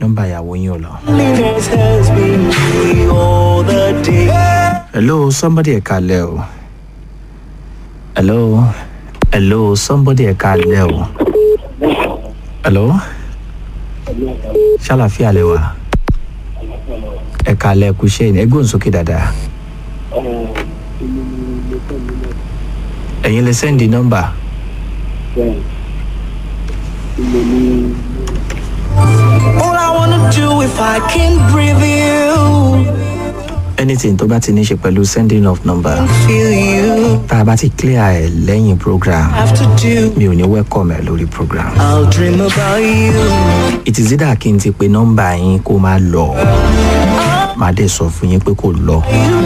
nọ́mbà ìyàwó yín ò lọ. Loneliness has been me all the day. hello somebody ẹ kalẹ o hello hello somebody ẹ kalẹ o hello ṣàlàfíà lẹ wà ẹ kalẹ kù ṣe ẹ gbóhùn sókè dáadáa ẹ̀yin lè sẹ́ndì nọ́mbà All I wanna do if I can breathe you, anything tó bá ti ní ṣe pẹ̀lú sending of number feel you. tá a bá ti clear ẹ̀ lẹ́yìn program Have to do. mi ò ní welcome ẹ lórí program. I'll dream about you. it is either kí n ti pe nọ́mbà yín kó máa lọ màá dẹ̀ sọ fún yín pé kò lọ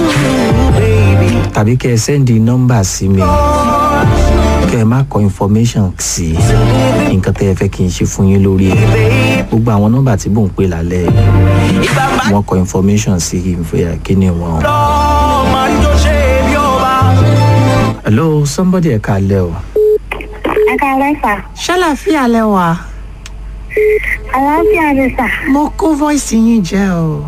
tàbí kẹ́ ẹ sẹ́ndì nọ́mbà sí mi kẹ́ ẹ má kọ information sí nǹkan tẹ́ ẹ fẹ́ kí n ṣe fún yín lórí ẹ̀ gbogbo àwọn nọ́mbà tí mò ń pè lálẹ́ yìí, If I'm back wọ́n kọ information sí ìfẹ́ kíní wọn. home, man, go shave your back. hello somebody ẹ̀ kalẹ̀ o. ẹ káalẹ́ sà ṣàlàfíà lẹ wà àlàáfíà ni sà mo kó voice yín jẹ o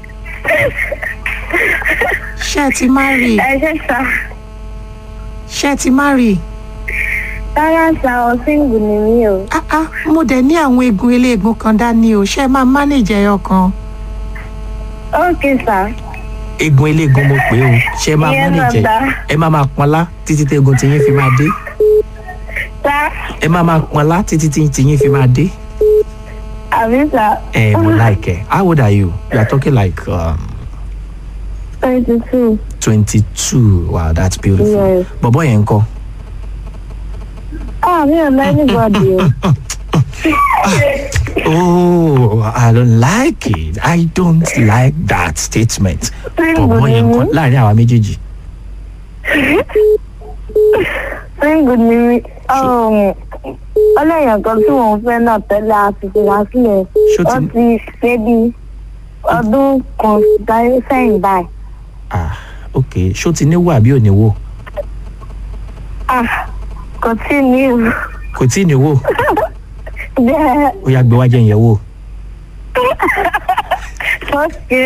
ṣé ẹ ti má rí ẹ ṣe sà ṣé ẹ ti má rí rárá sà ọ̀sìngù ni mí o ah ah mo dẹ̀ ní àwọn eegun eléegun kan dání o ṣé ẹ máa manage ẹyọ kan ókè sà eegun eléegun mo pè o ṣe máa Ìyẹn mọ́nìjẹ bàbá. ẹ máa máa pọnlá títí tẹ́gun tiyín fi máa dé sà ẹ máa máa pọnlá títí tí tiyín fi máa dé. àbí sà ẹ mo like ẹ how old are you you are talking like um, twenty two twenty two wow that's beautiful. Yes. bọ̀bọ̀ yẹn ń kọ́ ah mi ò lọ anybody o oh i don't like it i don't like that statement. Single bọ̀bọ̀ yẹn ń ni kọ́ mí. láàrin àwa méjèèjì. single ni mí um, ọlẹ́yìn kan tí mò ń fẹ́ náà tẹ́lẹ̀ àti ìṣẹ̀lá sílẹ̀ Ṣó ó ti- ti ṣe bí ọdún kan dáyé sẹ́yìn báyìí ah ok ṣó ti níwò àbí ò níwò ah kò tí ì ní o kò tí ì níwò bẹ́ẹ̀ ó yà gbé wájú yẹn wò. okay.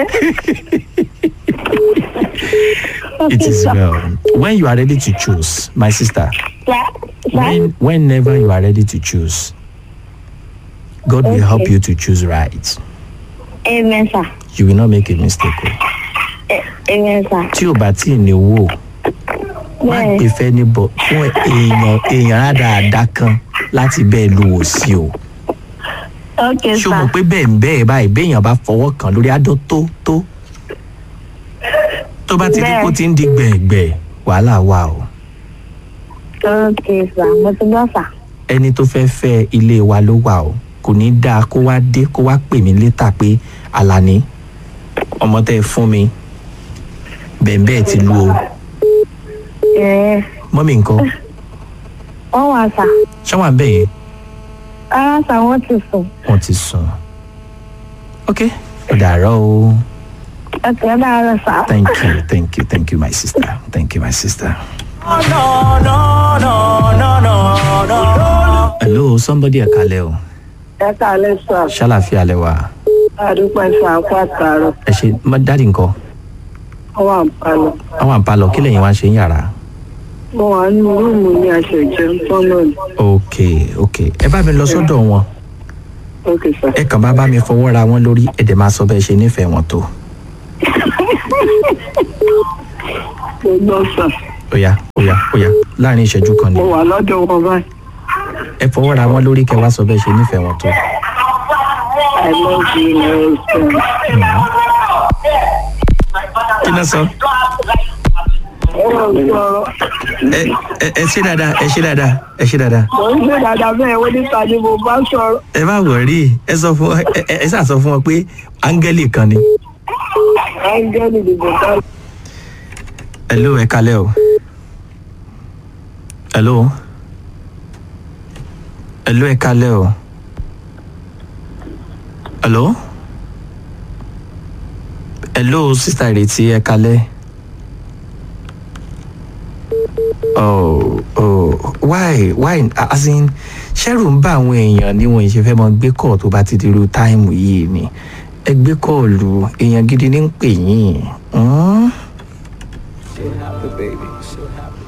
It is well. When you are ready to choose, my sister, Yeah, when whenever you are ready to choose, God will help Okay. you to choose right. Amen, sir. You will not make a mistake. o. A- Amen, sir. Tí o bá tí ì ní wò, má Yes. gbé fẹ́ ní bọ̀ fún èèyàn èèyàn rádaràda kan láti bẹ́ẹ̀ lu wò sí o. Okay, Ṣé o mọ̀ sir. pé bẹ́ẹ̀ ń bẹ́ẹ̀ báyìí béèyàn bá fọwọ́ kàn lórí adó tó tó? Tó bá ti rí kó ti ń di gbẹ̀gbẹ̀, wàhálà wà o. Okay, sir. Mo ti gbọ́, sir. ẹni tó fẹ́ fẹ́ ilé wa ló wà o kò ní dáa kó wá dé kó wá pè mí létà pé alani ọmọ tẹ́ ẹ fún mi bẹ̀ẹ̀bẹ́ẹ̀ ti lu o Yes. mọ́mí nǹkan Wọ́n wà, sir. ṣáwọn àbẹ̀ yẹn Rárá, sir, wọ́n ti sùn. wọ́n ti sùn ok ó dàárọ̀ o Okay, ó dára, sir. thank you thank you thank you my sister thank you my sister. No, no, no, no, no, no. hello somebody ẹ̀ kalẹ̀ o ẹ káalẹ́ sà ṣàlàfíà lẹ wà àdúpẹ́ sà kó àtàrọ̀ ẹ ṣe má- dáàdì nǹkan wọ́n wà ń palọ̀ àwọn àǹpalọ̀ kí lẹ́yìn wá ṣe ń yàrá. mo wà nínú rúùmù ní aṣọ ìjẹun tọ́nà ni ok ok ẹ bá mi lọ sọ́dọ̀ wọn. ókè sà ẹ kàn bá bá mi fọwọ́ ra wọn lórí ẹ dẹ̀ máa sọ bẹ́ẹ̀ ṣe nífẹ̀ẹ́ wọn tó. mo gbọ́ sà óyá óyá óyá láàrin ìṣẹ́jú kan ni mo wà lọ́dọ̀ wọn báyìí ẹ fọwọ́ ra wọn lórí kẹ wá sọ bẹ́ẹ̀ ṣe nífẹ̀ẹ́ wọn tó. i love you my husband kí náà sọ. ọ̀rọ̀ sọ̀rọ̀ ẹ ẹ ẹ ṣe dáadáa ẹ ṣe dáadáa ẹ ṣe dáadáa. mo ń ṣe dáadáa bẹ́ẹ̀ wọ́n níta ni mo bá sọ̀rọ̀ ẹ má wọrí ẹ sọ fún ẹ ẹ ẹ ṣáà sọ fún wọn pé áńgẹ́lì kan ni. áńgẹ́lì ni mo bá hello ẹ kalẹ́ o. hello. hello ẹ kalẹ́ o. hello. hello sista ìrètí ẹ kalẹ́. oh oh why why as in ṣẹ́rù ń bá àwọn èèyàn ní wọn ìṣe fẹ́ mọ gbé kọ́ọ̀ tó bá ti dirú táìmù yìí ni ẹ gbé kọ́ọ̀lù èèyàn gidi ní ń pè yín. Hmm? She'll have the baby. She'll have the